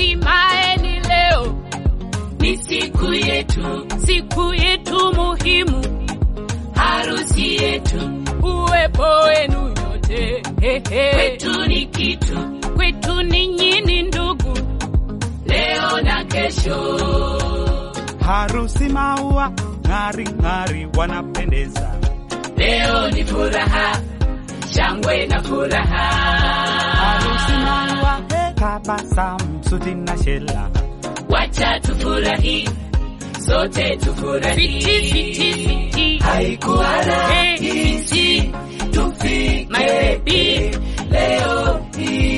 hatimaye ni leo, ni siku yetu, siku yetu muhimu, harusi yetu, uwepo wenu nyote hehe. kwetu ni kitu, kwetu ninyi ni ndugu, leo na kesho. Harusi maua ng'ari ng'ari wanapendeza. Leo ni furaha, shangwe na furaha. Harusi maua he, tabasamu suti na shela. Wacha tufurahi, sote tufurahi. fiti fiti fiti, Haikuwa Hey, rahisi tufike my baby, leo hii.